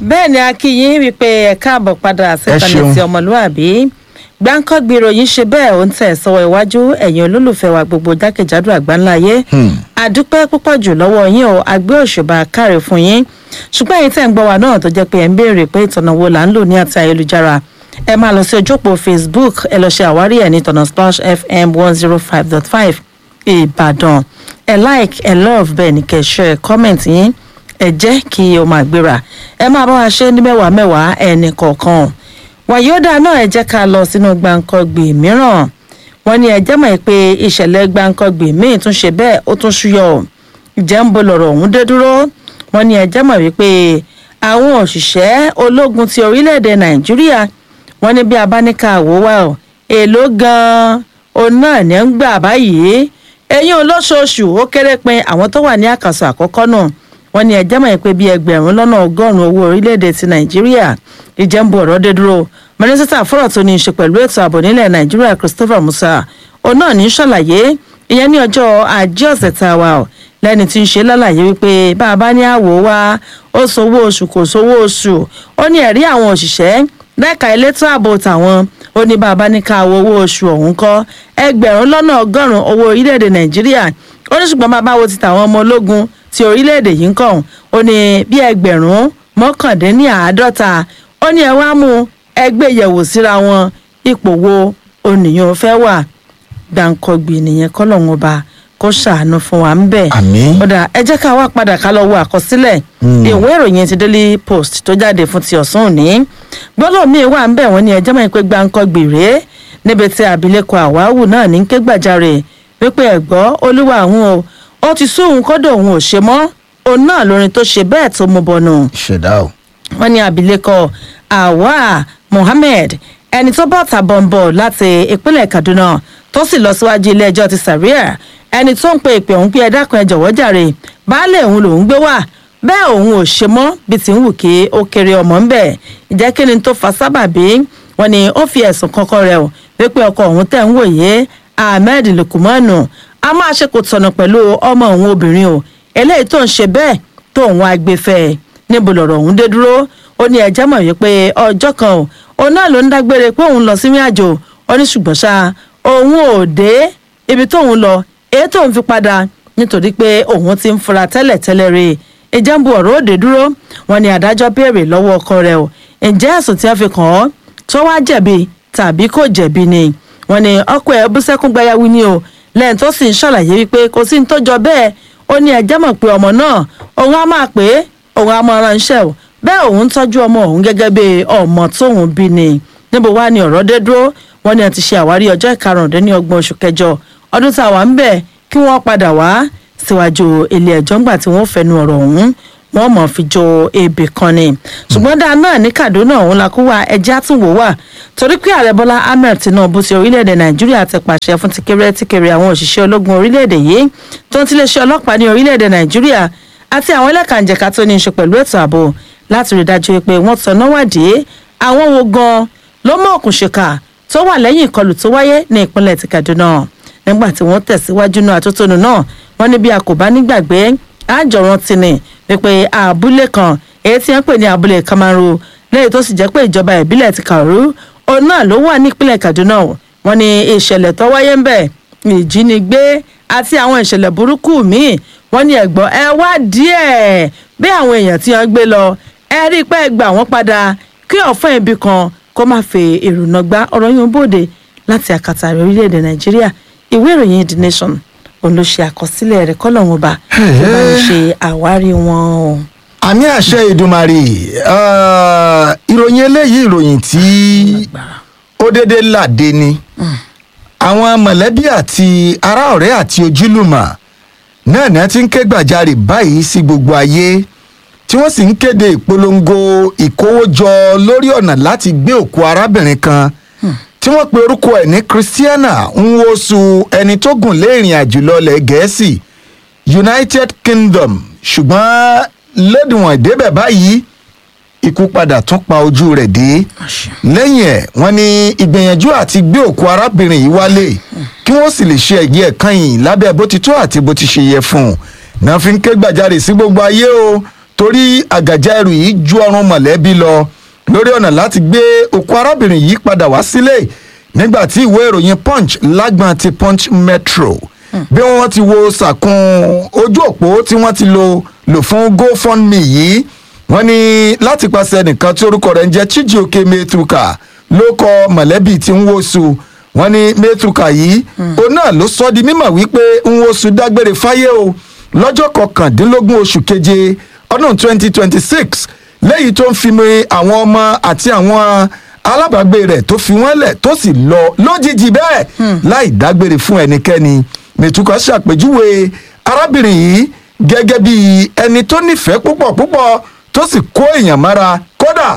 bẹ́ẹ̀ ni akínyìn wípé ẹ káàbọ̀ padà síkànnì ṣeun. ti ọmọlúàbí gbáǹkọ́gbì ìròyìn ṣe bẹ́ẹ̀ ó ń tẹ̀ sọ́wọ́ iwájú ẹ̀yin olólùfẹ́ wa gbogbo jákèjádò àgbáńláyé àdúpẹ́ púpọ̀ jù lọ́wọ́ yín o àgbẹ̀ òṣùbà káre fún yín ṣùgbọ́n èyí tẹ̀ ń gbọ́ wa náà tó jẹ́ pé ẹ̀ ń béèrè pé ìtọ̀nà wo là ń lò ní àti ayélujára ẹ máa lọ sí ojú òpó facebook ẹ lọ ṣe àwárí ẹ̀ ní ìtọ̀nà splash fm one zero five dot five ìbàdàn ẹ like ẹ love bẹ́ẹ̀ ni kẹ́ ẹ share comment yín ẹ jẹ́ kí o máa gbéra ẹ máa bá wa ṣe ní mẹ́wàá mẹ́wàá ẹnì kọ̀ọ̀kan wàyódà náà ẹ jẹ́ ká lọ sínú gbàǹkangbì mìíràn wọ́n ní ẹjẹ́ mọ̀ pé ìṣẹ̀lẹ̀ gbàǹkangbì míì tún ṣe bẹ́ẹ̀ ó tún ṣúyọ ìjẹ́ ń bo lọ̀rọ̀ ọ̀hún dé dúró wọ́n ní ẹjẹ́ mọ̀ wípé àwọn òṣìṣẹ́ ológun ti orílẹ̀-èdè nàìjíríà wọ́n ní bí abáníkà wò wá o èló gan-an òun náà ní ń gbà báyìí eyín olóṣooṣù ó kéré pin àwọn tó wà ní àkàsọ̀ àkọ́kọ́ náà wọ́n ní ẹjẹ́ mọ̀ pé bíi ẹgbẹ̀rún lọ́nà ọgọ́rùn-ún owó orílẹ̀-èdè ti nàìjíríà ìjẹ́nbu ọ̀rọ̀ dé dúró mínísítà fọ́rọ̀ tó ní í ṣe pẹ̀lú ètò ààbò nílẹ̀ nàìjíríà christopher musa òun náà ní í ṣàlàyé ìyẹn ní ọjọ́ ajé ọ̀sẹ̀ tá a wà ọ́ lẹ́ni tí ń ṣe lálàyé wípé bá a bá ní àwò wá ó sowó oṣù kò sowó oṣù ó ní ẹ̀rí àwọn òṣìṣẹ́ lẹ́ka elétò ààbò tàwọn ó ní bá a bá ní ká wo owó oṣù ọ̀hún kọ́ ẹgbẹ̀rún lọ́nà ọgọ́rùn-ún owó orílẹ̀-èdè nàìjíríà ó ní ṣùgbọ́n bá a bá wo ti tàwọn ọmọ ológun ti orílẹ̀-èdè yìí ń kàn ó ní bí ẹgbẹ̀rún mọ́kàndínláàádọ́ta ó ní ẹ wá mú ẹgbẹ́ yẹ̀wò síra wọn ipò wo oníyàn fẹ́ wà gbàǹkọ̀gbì nìyẹn kọ́lọ́hún ọba kó ṣàánú fún wa ń bẹ̀. Àmín. ọ̀dà ẹ jẹ́ ká wá padà ká lọ wo àkọsílẹ̀ ìwé ìròyìn ti daily post tó jáde fún ti ọ̀sán òní gbọ́dọ̀ míì wà ń bẹ̀ wọ́n ní ẹjẹ́ mọ̀ pé gbàǹkọ̀gbì rèé níbi tí abilékọ àwáwù náà ní ké gbàjarè wípé ẹ̀gbọ́ olúwa àwọn o ó ti sún òun kọ́dọ̀ òun ò ṣe mọ́ òun náà lórin tó ṣe bẹ́ẹ̀ tó mú bọ̀nù ṣẹ̀dá o. wọ́n ní abilékọ awa mohammed ẹni tó bọ́ tàbọ̀nbọ̀ láti ìpínlẹ̀ kaduna tó sì lọ síwájú ilé-ẹjọ́ ti sàríà ẹni tó ń pe ìpè òun pé ẹ dákun ẹ jọ̀wọ́ jàre baálé òun lòún gbé wá bẹ́ẹ̀ òun ò ṣe mọ́ bí ti ń wù kí ó kéré ọmọ ń bẹ̀ ìjẹ́ kí ni tó fa sábàbí wọ́n ní ó fi ẹ̀sùn kankan rẹ̀ o wípé ọkọ òun tẹ̀ ń wòye ahmed lukumanu a máa ṣe kò tọ̀nà pẹ̀lú ọmọ òun obìnrin o eléyìí tó ń ṣe bẹ́ẹ̀ tó òun agbèfẹ́ níbo lọ̀rọ̀ òun dé dúró ó ní ẹjẹ́ mọ̀ wípé ọjọ́ kan o òun náà ló ń dágbére pé òun lọ sí ìrìn àjò ó ní ṣùgbọ́n ṣá òun ò dé ibi tóun lọ èyí tóun fi padà nítorí pé òun ti ń fura tẹ́lẹ̀ tẹ́lẹ̀ rè ìjẹ́nbu ọ̀rọ̀ òde dúró wọn ni adájọ́ béèrè lọ́wọ́ ọkọ rẹ̀ o ǹjẹ́ ẹ̀sùn tí wọ́n fi kàn ọ́ tó wá jẹ̀bi tàbí kò jẹ̀bi ni wọn ni ọkọ ẹ̀ bú sẹ́kún gbayawu ni o lẹ́yìn tó sì ń ṣàlàyé wípé kò sí ní tó jọ bẹ́ẹ̀ ó ní ẹjẹ́ mọ̀ pé ọmọ náà òun á máa pè é òun á máa ránṣẹ́ o bẹ́ẹ̀ òun tọ́jú ọmọ òun gẹ́gẹ́ bí ọmọ tóun bí ni níbo wá ni ọ̀rọ̀ dé dúró wọ́n ní a ti ṣe àwárí ọjọ́ ìkarùndínlọ́gbọ̀n oṣù kẹjọ ọdún tá a wà ń bẹ̀ kí wọ́n padà wá síwájú ilé ẹjọ́ ńgbà tí wọ́n fẹnu ọ̀rọ̀ ọ̀hún wọ́n mọ̀ fi jọ ebè kan ni ṣùgbọ́n dáa náà ní kaduna òun la kó wa ẹjẹ́ àtúnwò wà torí pé ààrẹ bọ́lá ahmed tinubu ti orílẹ̀-èdè nàìjíríà ti pàṣẹ fún tikere tikere àwọn òṣìṣẹ́ ológun orílẹ̀-èdè yìí tó ń tiléeṣẹ́ ọlọ́pàá ní orílẹ̀-èdè nàìjíríà àti àwọn ẹlẹ́kànjẹ̀ka tó ní í ṣe pẹ̀lú ètò ààbò láti rí dájú pé wọ́n tọ́nà wádìí àwọn wo gan ló mọ̀ òkùnṣèkà tó wà lẹ́yìn ìkọlù tó wáyé ní ìpínlẹ̀ ti kaduna nígbà tí wọ́n tẹ̀síwájú náà àtótónu náà wọ́n ní bí a kò bá nígbàgbé àjọrán ti ní wípé abúlé kan èyí tí wọ́n pè ní abúlé kamaru lẹ́yìn tó sì jẹ́ pé ìjọba ìbílẹ̀ ti kàrú òun náà ló wà ní ìpínlẹ̀ kaduna wọ́n ní ìṣẹ̀lẹ̀ tó wáyé ń bẹ̀ ìjínigbé àti àwọn ìṣẹ̀lẹ̀ burúkú míì wọ́n ní ẹ̀gbọ́n ẹ wá díẹ̀ bí àwọn èèyàn tí wọ́n gbé lọ ẹ rí i pé ẹ gbà wọ́n padà kí ọ̀fọ́n ibi kan kó má fi èrònà gbá ọ̀rọ̀ yín bòde láti àkàtà rẹ̀ orílẹ̀-èdè nàìjíríà ìwé ìròyìn the nation òun ló ṣe àkọsílẹ̀ rẹ̀ kọ́lọ́hún ọba tó bá ń ṣe àwárí wọn o. àmì àṣẹ ìdùmarè ah, ìròyìn eléyìí ìròyìn tí ó dédé làdé ni àwọn mọ̀lẹ́bí àti ará ọ̀rẹ́ àti ojúlùmọ̀ náà ni wọ́n ti ń ké gbàjarè báyìí sí gbogbo ayé tí wọ́n sì ń kéde ìpolongo ìkówójọ lórí ọ̀nà láti gbé òkú arábìnrin kan tí wọ́n pe orúkọ ẹ̀ ní christiana nwosu ẹni tó gùn lé ìrìn àjò lọlẹ̀ gẹ̀ẹ́sì united kingdom ṣùgbọ́n lẹ́dùnwọ̀n ìdébẹ̀ báyìí ikú padà tún pa ojú rẹ̀ dé lẹ́yìn ẹ̀ wọ́n ní ìgbìyànjú àti gbé òkú arábìnrin yìí wálé kí wọ́n sì lè ṣe ẹ̀yẹ ẹ̀kan yìí lábẹ́ bó ti tó àti bó ti ṣe yẹ fún un náà fi ń ké gbàjarè sí gbogbo ayé o torí àgàjà ẹrù yìí ju ọrùn mọ̀lẹ́bí lọ lórí ọ̀nà láti gbé òkú arábìnrin yìí padà wá sílé nígbà tí ìwé ìròyìn punch lágbọn ti punch metro bí wọ́n ti wo sàkún ojú òpó tí wọ́n ti lò lò fún gofundme yìí wọ́n ní láti pàṣẹ nìkan tí orúkọ rẹ̀ ń jẹ́ chijioke metruka ló kọ mọ̀lẹ́bí tí ń wosù wọ́n ní metruka yìí òun náà ló sọ di mímọ̀ wípé ń wosù dágbére fáyé o lọ́jọ́ kọkàndínlógún oṣù keje ọdún twenty twenty six lẹ́yìn tó ń fi mi àwọn ọmọ àti àwọn alábàágbé rẹ̀ tó fi wọ́n lẹ̀ tó sì lọ lójijì bẹ́ẹ̀ láì dágbére fún ẹnikẹ́ni mẹ̀tùkọ́ ṣàpèjúwe arábìnrin yìí gẹ́gẹ́ bí ẹni tó nífẹ̀ẹ́ púpọ̀ púpọ̀ tó sì kó èèyàn mára kódà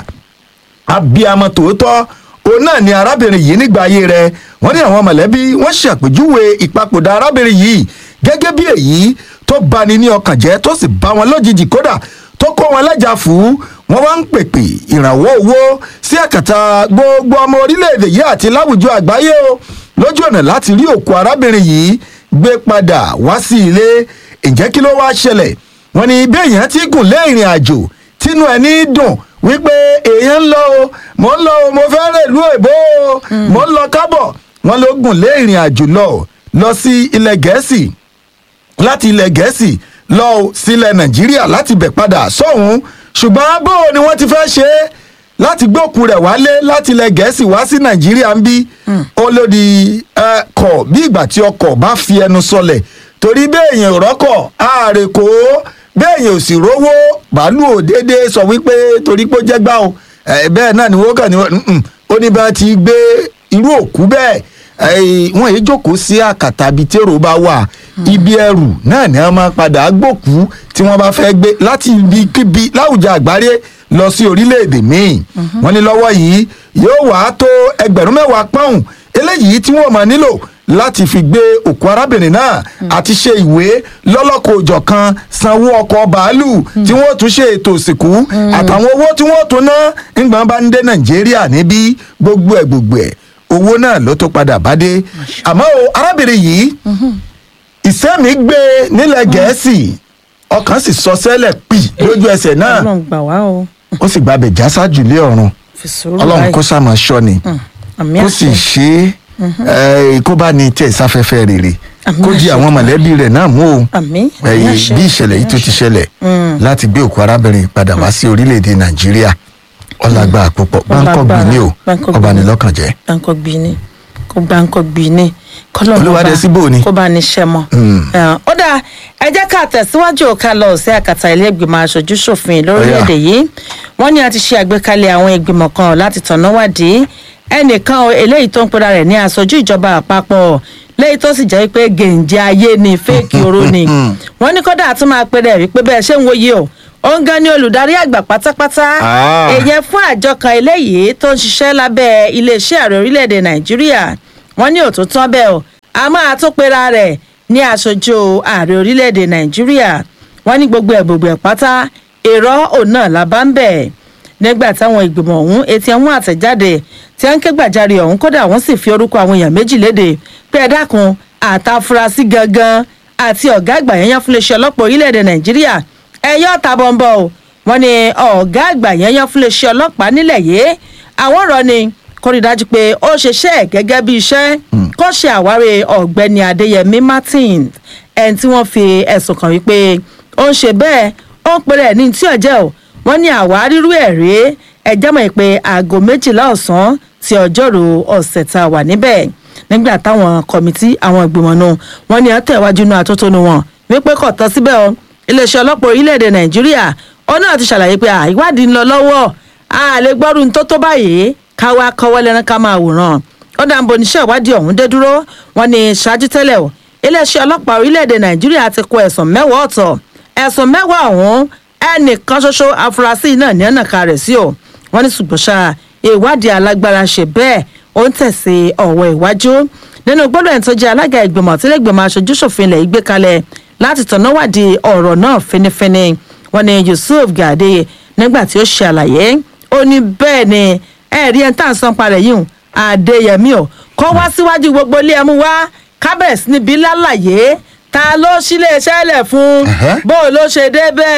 abiyamọ tòótọ́ òun náà ni arábìnrin yìí nígbà ayé rẹ̀ wọ́n ní àwọn mọ̀lẹ́bí wọ́n ṣàpèjúwe ìpapòdà arábìnrin yìí gẹ́gẹ́ bí èyí tó bani ní ọkàn jẹ́ tó sì bá wọn lójijì kódà tó kó wọn lẹ́jà fún wọn wá ń pèpè ìrànwọ́ owó sí àkàtà gbogbo ọmọ orílẹ̀-èdè yìí àti láwùjọ àgbáyé o lójú ọ̀nà láti rí òkú arábìnrin yìí gbé padà wá sí ilé ǹjẹ́ kí ló wá ṣẹlẹ̀ wọ́n ní bí èèyàn ti gùn lé ìrìn àjò tínú ẹni dùn wípé èèyàn ń lọ o mò ń lọ o mo fẹ́ rè lú èbó o mò ń lọ kábọ̀ wọ́n ló gùn lé ìrìn àjò lọ lọ sí ilẹ̀ gẹ̀ẹ́sì láti ilẹ̀ gẹ̀ẹ́sì lọ sílẹ̀ nàìjíríà láti bẹ̀ padà sọ́hún ṣùgbọ́n bó ni wọ́n ti fẹ́ ṣe é láti gbókù rẹ̀ wálé láti ilẹ̀ gẹ̀ẹ́sì wá sí nàìjíríà ń bí ó lòdì ẹ̀kọ́ bí ìgbà tí ọkọ̀ bá fi ẹnu sọlẹ̀ torí béèyàn ò rọ́kọ̀ ààrẹ kò béèyàn ò sì rówó bàálù ò déédéé sọ wípé torí pé ó jẹ́ gbá o bẹ́ẹ̀ náà ni wọ́n kàn ní ó ní bá ti gbé irú òkú bẹ́ẹ̀ wọn èyí jókòó sí àkàtà bíi tèrò bá wà ibi ẹrù náà ni wọn máa padà gbòkú tí wọn bá fẹ́ gbé láti ibi kíbi láwùjọ àgbáyé lọ sí orílẹ̀-èdè míì wọn ní lọ́wọ́ yìí yóò wá tó ẹgbẹ̀rún mẹ́wàá pọ́ùn eléyìí tí wọ́n máa nílò láti fi gbé òkú arábìnrin náà àti ṣe ìwé lọ́lọ́kọ̀ òjọ̀ kan sanwó ọkọ̀ bàálù tí wọ́n tún ṣe ètò ìsìnkú àtàwọn owó tí wọ́n tún ná ńgbọ́n bá ń dé nàìjíríà níbí gbogbo ẹ̀ gbogbo ẹ̀ owó náà ló tó padà bá dé àmọ́ o arábìnrin yìí ìsẹ́mi gbé nílẹ̀ gẹ̀ẹ́sì ọkàn sì sọ sẹ́lẹ̀ pì lójú ẹsẹ̀ náà ọlọ́run gbà wá o ó sì gbàbẹ̀ jásá jù lé ọ̀run fi sùúrù ọlọ́run báyìí. kó sàmọ̀ ṣọ́ ni àmì kó sì àṣẹ ṣe é kó bá ní tẹ̀ sáfẹ́fẹ́ rere Àmín kó di àṣẹ. àwọn mọ̀lẹ́bí rẹ̀ náà mú o àmì àmì ẹ̀yìn àṣẹ, bí ìṣẹ̀lẹ̀ yìí tó àmì ti àṣẹ. ṣẹlẹ̀ láti gbé òkú arábìnrin padà wá sí orílẹ̀-èdè nàìjíríà ọlágbá púpọ̀ báńkọ̀ gbìn ní o Báńkọ̀ ọba gbìn ní ní. lọ́kàn jẹ́ gbáǹkọ gbìn ní kó gbáǹkọ gbìn ní kọlọ Olúwadé síbò ni. kó bá ní ṣẹ mọ. ó dáa ẹ jẹ́ ká tẹ̀síwájú ká lọ sí àkàtà ilé ìgbìmọ̀ aṣojú ṣòfin lórílẹ̀‐èdè yìí wọ́n ní a ti ṣe àgbékalẹ̀ àwọn ìgbìmọ̀ kan láti tọ̀nà wádìí ẹnìkan o, eléyìí tó ń pera rẹ̀ ní aṣojú ìjọba àpapọ̀ léyìí tó sì jẹ́ pé gèǹjẹ ayé ni fẹ́ẹ̀kì oró ni wọ́n ní kódà tún máa pe rẹ̀ wípé bẹ́ẹ̀ ṣé ń wòye o òun gan ni olùdarí àgbà pátápátá Ah. èyẹ fún àjọ kan eléyìí tó ń ṣiṣẹ́ lábẹ́ iléeṣẹ́ ààrẹ orílẹ̀-èdè nàìjíríà wọ́n ní òtútọ́ bẹ́ẹ̀ o a máa tó pera rẹ̀ ní aṣojú ààrẹ orílẹ̀-èdè nàìjíríà wọ́n ní gbogbo ẹ̀ gbogbo ẹ̀ pátá èrò òun náà la bá ń bẹ̀ nígbà táwọn ìgbìmọ̀ ọ̀hún etí ẹ̀hún àtẹ̀jáde tí wọ́n ń ké gbàjarè ọ̀hún kódà wọ́n sì fi orúkọ àwọn èèyàn méjì léde pé ẹ dákun àtàfurasí gangan àti ọ̀gá àgbà yẹn yẹn fún iléeṣẹ́ ọlọ́pàá orílẹ̀-èdè nàìjíríà ẹ̀yọ́ ta bọ̀m̀bọ̀ o wọ́n ní ọ̀gá àgbà yẹn yẹn fún iléeṣẹ́ ọlọ́pàá nílẹ̀ yìí àwọn ọ̀rọ̀ ni kó rí i dájú pé ó ṣeṣẹ́ ẹ̀ gẹ́gẹ́ bí iṣẹ́ kó ṣe àwárí ọ̀gbẹ́ni adéyẹmí martin ẹni tí wọ́n fi ẹ̀sùn kàn wípé ó ń ṣe bẹ́ẹ̀ ó ń pèrè ní tí ọ̀jẹ́ o wọ́n ní àwárírú ẹ̀ rèé ẹjẹ́ mọ̀ pé aago méjìlá ọ̀sán ti ọjọ́rú ọ̀sẹ̀ tá a wà níbẹ̀ nígbà táwọn kọmitì àwọn ìgbìmọ̀ náà wọ́n ní àtẹ̀wájú náà àtótónu wọn wípé kò tán síbẹ̀ o iléeṣẹ́ ọlọ́pàá orílẹ̀-èdè nàìjíríà ó náà ti ṣàlàyé pé à, ìwádìí ń lọ lọ́wọ́ a lè gbọ́rù tó tó báyìí káwá kọ́wọ́ lẹ́nu ká máa wòran ó dà ń bo oníṣẹ́ ìwádìí ọ̀hún dé dúró wọ́n ní ṣáájú tẹ́lẹ̀ o iléeṣẹ́ ọlọ́pàá orílẹ̀-èdè nàìjíríà ti kó ẹ̀sùn mẹ́wàá ọ̀tọ̀ ẹ̀sùn mẹ́wàá ọ̀hún ẹnìkan ṣoṣo afurasí náà ní ẹ̀nàka rẹ̀ sí o wọ́n ní ṣùgbọ́n ṣá ìwádìí alágbára ṣe bẹ́ẹ̀ ó ń tẹ̀sí ọ̀wọ́ ìwájú nínú gbọ́dọ̀ ẹ̀ tó jẹ́ alága ìgbìmọ̀ tí lẹ́gbẹ̀mọ aṣojú ṣòfin ilẹ̀ yìí gbé kalẹ̀ láti tọ̀nà wádìí ọ̀rọ̀ náà finifini wọ́n ní yusuf gàdé nígbà tí ó ṣe àlàyé ó ní bẹ́ẹ̀ ni ẹ̀rí ẹ̀ ń tà ń san parẹ̀ yìí hùn adéyẹmí o kó wá síwájú gbogbo ilé ẹmu wá kábẹ̀sì níbi lálàyé ta ló sílé iṣẹ́ lẹ̀ fún Ẹ̀hẹ́. bó o ló ṣe dé bẹ́ẹ̀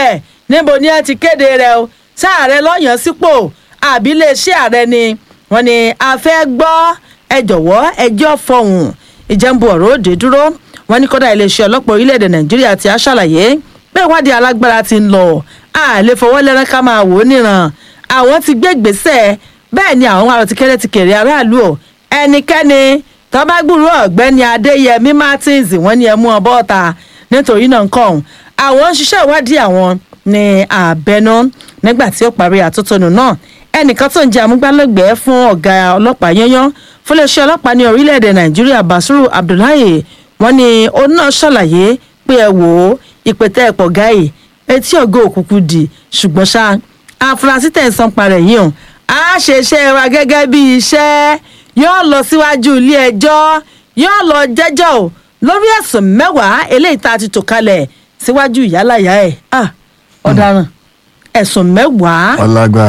níbo ni ẹ ti kéde rẹ o sáàrẹ lọ́yàn sípò àbí iléeṣẹ́ ààrẹ ni wọ́n ní a fẹ́ gbọ́ ẹ jọ̀wọ́ ẹjọ́ fọhùn ìjẹ́nbu ọ̀rọ̀ òde dúró wọ́n ní kódà iléeṣẹ́ ọlọ́pàá orílẹ̀-èdè nàìjíríà ti á ṣàlàyé pé ìwádìí alágbára ti ń lọ a lè fọwọ́ lẹ́rán ká máa wò ó níran àwọn ti gbé ìgbésẹ̀ bẹ́ẹ̀ ni àwọn ará ti kéré ti kéré aráàlú o ẹnikẹ́ni tọ́bágbùrú ọ̀gbẹ́ni adéyẹmí martins wọ́n ní ẹ mú ọ bọ́ọ̀ta nítorí náà nǹkan ọ̀hún àwọn ń ṣiṣẹ́ ìwádìí àwọn ní àbẹnú nígbà tí ó parí àtótónu náà ẹnìkan tó ń jẹ́ amúgbálẹ́gbẹ̀ẹ́ fún ọ̀gá ọlọ́pàá yányán fún iléeṣẹ́ ọlọ́pàá ní orílẹ̀-èdè nàìjíríà basiru abdullahi wọ́n ní òun náà ṣàlàyé pé ẹ wò ó ìpètè ẹ̀pọ̀ gáì etí ọ̀gá òkùnkùn dì ṣùgbọ́n ṣá àfúrásì tẹ̀sán parẹ̀ yìí hàn á ṣe iṣẹ́ wa gẹ́gẹ́ bí iṣẹ́ yóò lọ síwájú ilé ẹjọ́ yóò lọ jẹ́jọ́ o lórí ẹ̀sùn mẹ́wàá eléyìí tá a ti tò kalẹ̀ síwájú ìyálàyà ẹ̀ ah ọ̀daràn ẹ̀sùn mẹ́wàá ọlágbá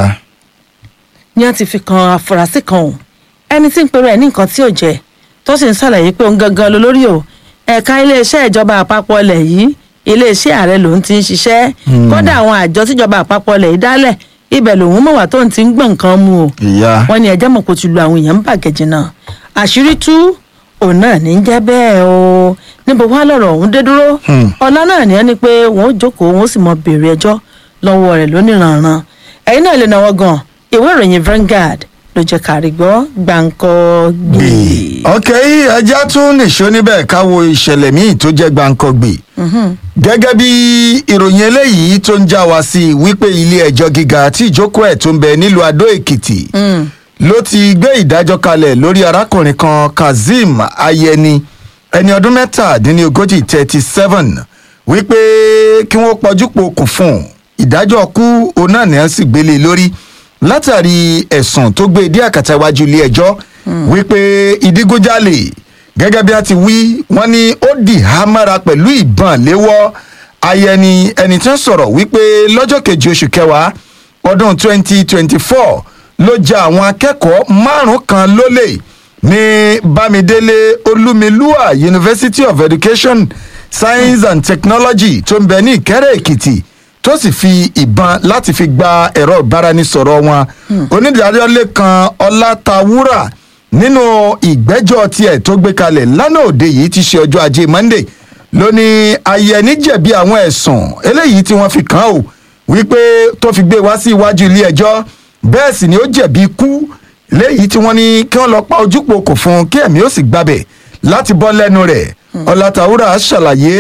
ni wọ́n ti fi kan àfúrásì kan o ẹni tí ń pèrò ẹ̀ ní nǹkan tí ò jẹ́ tó sì ń ṣàlàyé pé òun gangan ló lórí o ẹ̀ka iléeṣẹ́ ìjọba àpapọ̀ ilẹ̀ yìí iléeṣẹ́ ààrẹ lòun ti ń ṣiṣẹ́ kódà àwọn àjọ tíjọba àpapọ̀ ilẹ̀ yìí dálẹ̀ ibẹ̀ lòun mọ̀ wá tóun ti ń gbọ̀n nǹkan mu o ìyá wọ́n ní ẹjẹ́ mọ̀ kó ti lu àwọn èèyàn ń bàgẹ́jì náà àṣírí tú òun náà ní í jẹ́ bẹ́ẹ̀ o níbo wá lọ̀rọ̀ ọ̀hún dé dúró Hmm. ọ̀la náà ní ẹni pé wọ́n ó jókòó wọ́n ó sì mọ béèrè ẹjọ́ lọ́wọ́ rẹ̀ lóníranran ẹ̀yin náà lè náwó gan ìwé ìròyìn Vanguard ló jẹ́ kárí gbọ́ gbàǹkọ́ gbé. ok ẹja tún nìṣó níbẹ̀ káwo ìṣẹ̀lẹ̀ míì tó jẹ́ gbàǹkangbè gẹ́gẹ́ bí ìròyìn eléyìí tó ń já wa sí i wípé ilé ẹjọ́ gíga tí ìjókòó ẹ̀ tó ń bẹ nílùú adó èkìtì ló ti gbé ìdájọ́ kalẹ̀ lórí arákùnrin kan kazeem ayẹni ẹni ọdún mẹ́tàdínlógójì thirty seven wípé kí wọ́n pọ̀jú pokùn fún un ìdájọ́ kú òun náà ní à ń sì gbélé lórí látàrí ẹ̀sùn tó gbé dé àkàtà iwájú ilé ẹjọ́ wípé ìdígunjalè gẹ́gẹ́ bí a ti wí wọ́n ní ó dì hámára pẹ̀lú ìbọn léwọ́ ayẹni ẹni tí ń sọ̀rọ̀ wípé lọ́jọ́ kejì oṣù kẹwàá ọdún 2024 ló ja àwọn akẹ́kọ̀ọ́ márùn-ún kan lólè ní bámidélé olúmilúà university of education science and technology tó ń bẹ ní ìkẹ́rẹ́ èkìtì tó sì fi ìbọn láti fi gba ẹ̀rọ ìbáraẹnisọ̀rọ̀ wọn onídàájọ́ lẹ́kan ọlátawúrà nínú ìgbẹ́jọ́ tiẹ̀ tó gbé kalẹ̀ lánàá òde yìí ti ṣe ọjọ́ ajé monday ló ní ayẹni jẹ̀bi àwọn ẹ̀sùn eléyìí tí wọ́n fi kàn án o wípé tó fi gbé wá sí iwájú ilé ẹjọ́ bẹ́ẹ̀ sì ni ó jẹ̀bi ikú léyìí tí wọ́n ní kí wọ́n lọ pa ojúpọ̀ kò fún un kí ẹ̀mí ó sì gbabẹ̀ láti bọ́ lẹ́nu rẹ̀ ọlátawúrà ṣàlàyé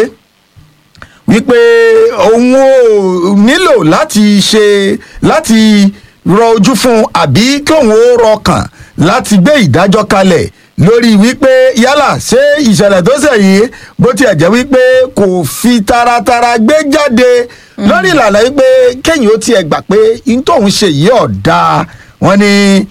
wípé òun ò nílò láti ṣe láti rọ ojú fún un àbí kí òun ó rọkàn láti gbé ìdájọ́ kalẹ̀ lórí wípé yálà ṣé ìṣẹ̀lẹ̀ tó ṣẹ̀ yìí bó tiẹ̀ jẹ́ wípé kò fi taratara gbé jáde lórí ìlànà wípé kéyìn ó tiẹ̀ gbà pé n tóun ṣe yìí ọ̀dà wọn ni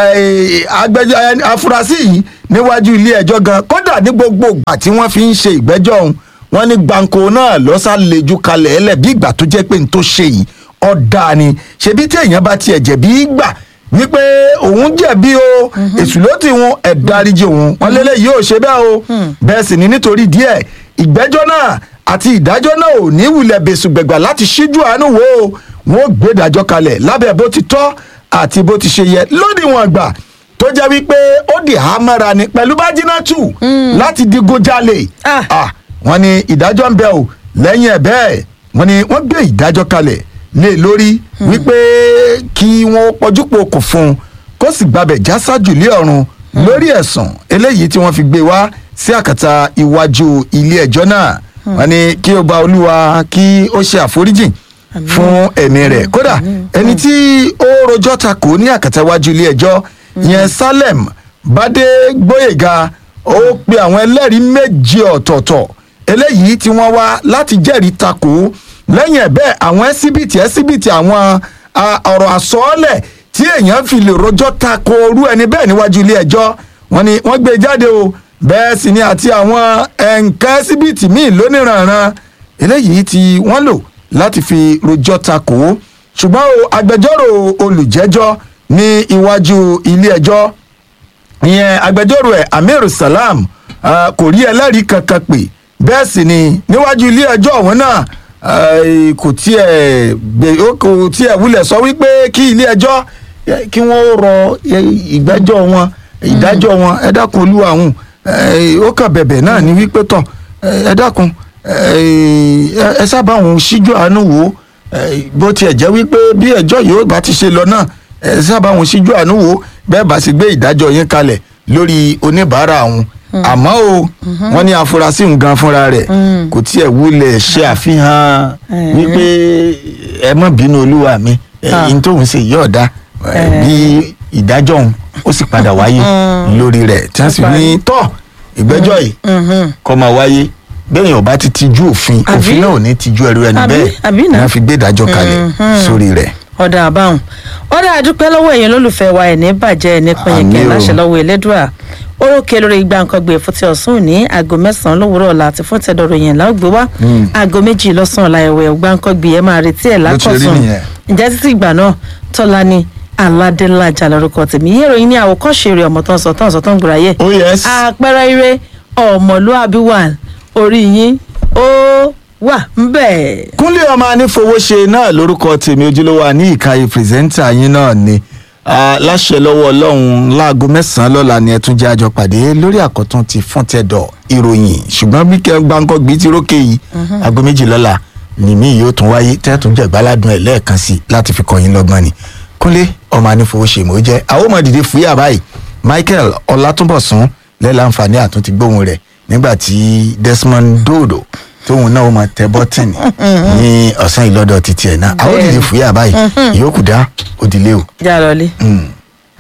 agbẹjọ́ afurasí yìí níwájú ilé ẹjọ́ gan kódà ní gbogbo ìgbà tí wọ́n fi ń ṣe ìgbẹ́jọ́ ọ̀hún wọ́n ní gbàǹkó náà lọ́sàlẹ́jú kalẹ̀ ẹlẹ̀ bí ìgbà tó jẹ́ pé n tó ṣe yìí ọ̀dà ni ṣebí tí èèyàn bá tiẹ̀ jẹ̀bi gbà wípé òun jẹ̀bi o èṣù ló ti wọn ẹ̀dáríjì òun wọn lélẹ̀ yìí ò ṣe bẹ́ẹ̀ o bẹ́ẹ̀ sì ni nítorí díẹ̀ ìgbẹ́jọ́ náà àti ìdájọ́ náà ò ní wulẹ̀ bẹ̀sùgbẹ̀gbà láti ṣíjú àánú wo o wọn ò gbé ìdájọ́ kalẹ̀ lábẹ́ bó ti tọ́ àti bó ti ṣe yẹ lódiwọ̀n àgbà tó jẹ́ wípé ó di hámára ni pẹ̀lú bájínátù láti digunjalè Ah. Ah, wọ́n ní ìdájọ́ ń bẹ o lẹ́yìn ẹ̀ bẹ́ẹ̀ wọ́n ní wọ́n gbé ìdájọ́ kalẹ̀ lé lórí wípé kí wọ́n pọ́júpọ̀ kò fún un kó sì gbabẹ̀ já sájù lé ọ̀run lórí ẹ̀sùn eléyìí tí wọ́n fi gbé wá sí àkàtà iwájú ilé ẹjọ́ náà wọ́n ní kí ó gba olúwa kí ó ṣe àforíjìn fún ẹ̀mí rẹ̀ kódà ẹni tí ó rojọ́ takò ní àkàtà iwájú ilé ẹjọ́ yẹn salem bade gbóyèga ó pe àwọn ẹlẹ́rìí méje ọ̀tọ̀ọ̀tọ̀ eléyìí tí wọ́n wá láti jẹ́rìí takò lẹ́yìn ẹ̀ bẹ́ẹ̀ àwọn ẹ́síbìtì ẹ́síbìtì àwọn a, ọ̀rọ̀ àsọọ́lẹ̀ tí èèyàn fi lè rojọ́ takò orú ẹni bẹ́ẹ̀ níwájú ilé ẹjọ́ wọ́n ní wọ́n gbé e jáde o bẹ́ẹ̀ sì ni àti àwọn ẹ̀ǹkan ẹ́síbìtì míì lóníranran eléyìí tí wọ́n lò láti fi rojọ́ takò ṣùgbọ́n o agbẹjọ́rò olùjẹ́jọ́ ní iwájú ilé ẹjọ́ ìyẹn agbẹjọ́rò ẹ̀ amir salam ah, kò rí ẹlẹ́rìí kankan pè bẹ́ẹ̀ sì ni níwájú ilé ẹjọ́ ọ̀hún náà eh, kò tiẹ̀ gbé- ó kò tiẹ̀ wulẹ̀ sọ wípé kí ilé ẹjọ́ eh, kí wọ́n rọ eh, ìgbẹ́jọ́ wọn ìdájọ́ wọn ẹ dákun olúwa àwọn ó kàn bẹ̀bẹ̀ náà ní wípé tọ̀ eh, ẹ dákun eh, ẹ sábà òun síjú àánú wò ó eh, bó tiẹ̀ jẹ́ wípé bí ẹjọ́ yóò bá ti ṣe lọ náà ẹ sábà òun síjú àánú wò ó bẹ́ẹ̀ bá sì gbé ìdájọ́ yín kalẹ̀ lórí oníbàárà òun àmọ́ o wọ́n ní afurasí nǹkan fúnra rẹ̀ kò tiẹ̀ wulẹ̀ ṣe àfihàn wípé ẹ má bínú olúwa mi Ah. ẹ̀yin tóun ṣe yí ọ̀dà bí ìdájọ́ òun ó sì padà wáyé lórí rẹ̀ tí wọ́n sì ní tọ́ ìgbẹ́jọ́ yìí kọ́ máa wáyé bẹ́ẹ̀ yẹn ò bá ti tijú òfin Àbí? òfin náà ò ní tijú ẹrú ẹni Àbí? bẹ́ẹ̀ Àbí ni náà? wọ́n fi gbé ìdájọ́ kalẹ̀ sórí rẹ̀. ọ̀dà àbáhùn ọ̀dà àdúpẹ́ lọ́wọ́ èèyàn lólùfẹ́ wa ẹ̀ ní bàjẹ́ ẹ̀ ní pẹ̀yìnkẹ́ Àmín o. láṣẹ lọ́wọ́ elédùà orókè lórí igba nǹkan gbé fún ti ọ̀sán òní aago mẹ́sàn-án lówùúrọ̀ ọ̀la àti fún tẹ̀dọ̀rọ̀ yẹn láògbé wá aago méjì lọ́sàn-án ọ̀la ẹ̀wẹ̀ ọgbà nǹkan gbé ẹ̀ máa retí ẹ̀ Bó ti rí lákọ̀tún nìyẹn. ǹjẹ́ títí ìgbà náà tọ́lá ni aládélájà lórúkọ tèmi yé ìròyìn ní àwòkọ́ṣe rẹ̀ ọmọ tó ń sọ tó ń sọ tó ń gbòòrà yẹ oh yes àpẹẹrẹ ire ọmọlúàbí wà orí yín ó wà ń bẹ̀. kúnlé ọmọ anífowóṣe náà lórúkọ tèmi ojúlówó àní ìkàyè pírẹsẹ́ńtà yín náà ni Ah, láṣẹ lọ́wọ́ ọlọ́run láago mẹ́sàn-án lọ́la ni ẹ tún jẹ́ àjọ pàdé lórí àkọ́tún ti fún tẹ̀dọ̀ ìròyìn ṣùgbọ́n bí kẹ́ gbáǹkọ́ gbé ti rókè yìí aago méjì lọ́la nìmí yóò tún wáyé tẹ́tún jẹ́ gbáládùn ẹ̀ lẹ́ẹ̀kan sí i láti fi kọ́ yín lọ́gbọ́n ni kúnlé ọmọ anífowóṣe mò ń jẹ́ àwọn ọmọ dìde fúyà báyìí michael ọlátúnbọ̀sún lẹ́láǹfààní àtúntì gbóhùn rẹ̀ nígbà tí desmond dodo tóun náà ó máa tẹ bọ́tìnì ní ọ̀sán ìlọ́dọ̀ títí ẹ̀ náà àwọn dìde fúyà báyìí ìyókù dá òdìlé o. já lọlé. Mm.